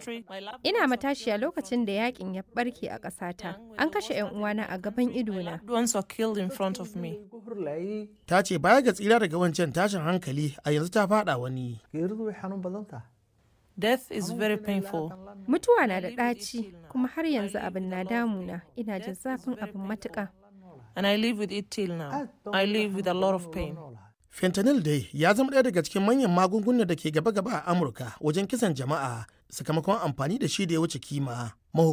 country. My loved Ina matashiya lokacin da yakin ya barke a ƙasata. An kashe 'yan uwana a gaban idona. ones were killed in front of me. Ta ce baya ga tsira daga wancan tashin hankali a yanzu ta fada wani. geeridu way xanuun badan tahay Death is very painful. Mutuwa na da ɗaci kuma har yanzu abin na damuna. Ina jin zafin abin matuƙa. And I live with it till now. I live with a lot of pain. Fentanyl dai ya zama ɗaya daga cikin manyan magungunan da ke gaba-gaba a Amurka wajen kisan jama'a sakamakon amfani da shi da ya wuce kima.